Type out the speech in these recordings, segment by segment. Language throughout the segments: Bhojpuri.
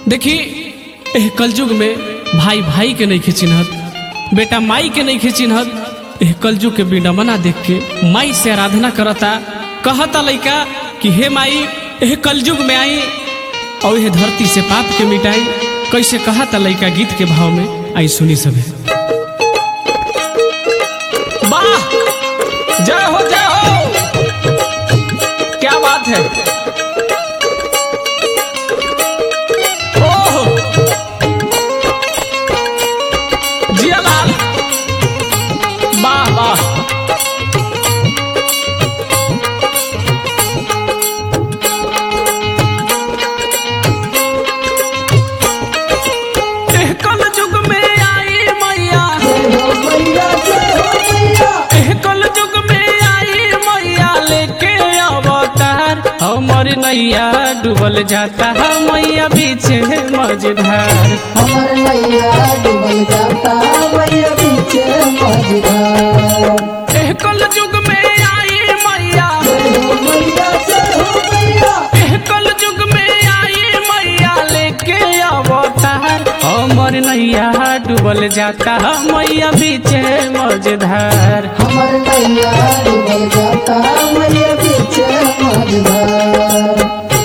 देखी एह कलयुग में भाई भाई के नहीं चिन्हत बेटा माई के नहीं चिन्हत एह कलयुग के बिना मना देख के माई से आराधना करता कहता लइका कि हे माई एह कलयुग में आई और यह धरती से पाप के मिटाई कैसे कहता लइका गीत के भाव में आई सुनी सभी वाह जय हो जय हो क्या बात है ओह जियालाल वाह वाह एह कलयुग में आई मैया एह कलयुग में आई मैया लेके अवतार हमर नैया डूबल जाता है मैया पीछे मझधार हमर मैया डूबल जाता मैया पीछे मझधार एह कलयुग में आई मैया मैया से हो मैया एह कलयुग में आई मैया लेके अवतार हमर नैया डूबल जाता है मैया पीछे मझधार हमर मैया डूबल जाता मैया पीछे मझधार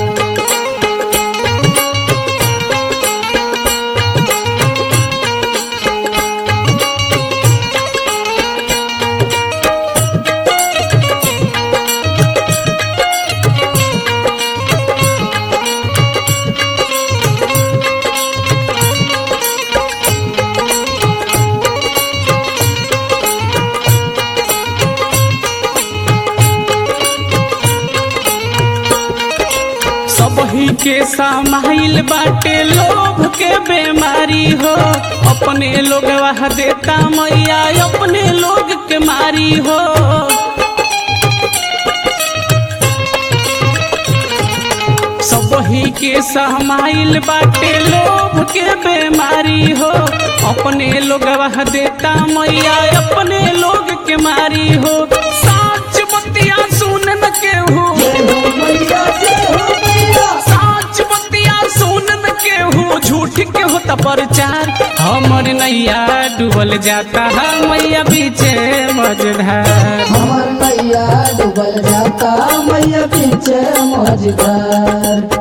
सबही के समाइल बाटे लोभ के बीमारी हो अपने लोग वह देता मैया अपने लोग के मारी हो सबही के समाइल बाटे लोभ के बीमारी हो अपने लोग वह देता मैया अपने लोग के मारी हो साच बतिया सुन न केहू मैया से हो मैया साच बतिया सुनन के हो झूठ के होता प्रचार हमर नैया डूबल जाता है मैया पीछे मझधार हमर मैया डूबल जाता मैया पीछे मझधार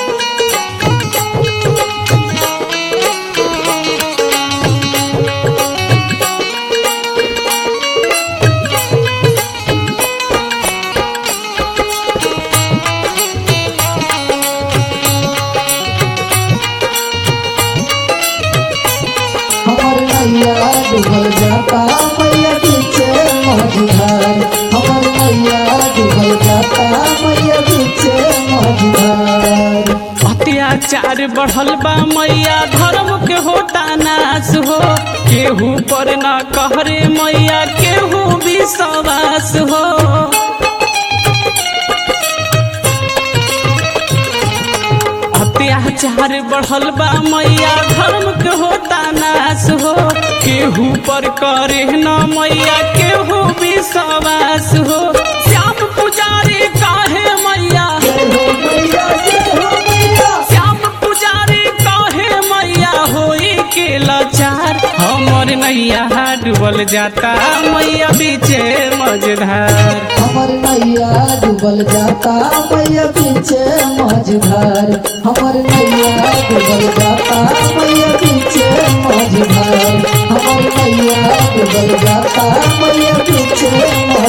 हमर मैया डूबल जाता मैया पीछे मझधार हमर मैया डूबल जाता मैया पीछे मझधार अत्याचार बढ़ल बा मैया धर्म के होता नाश हो केहू पर न कहरे मैया केहू विश्वास हो अत्याचार बढ़ल बा मैया धर्म के होता नाश हो केहू पर करे न मैया केहू विश्वास हो श्याम पुजारी काहे मैया मैया से हो मैया श्याम पुजारी काहे मैया होई के लाचार हमर नैया डूबल जाता मैया पीछे मझधार हमर मैया डूबल जाता मैया पीछे मझधार हमर मैया डूबल जाता मैया पीछे मझधार हमर मैया डूबल जाता मैया पीछे मझधार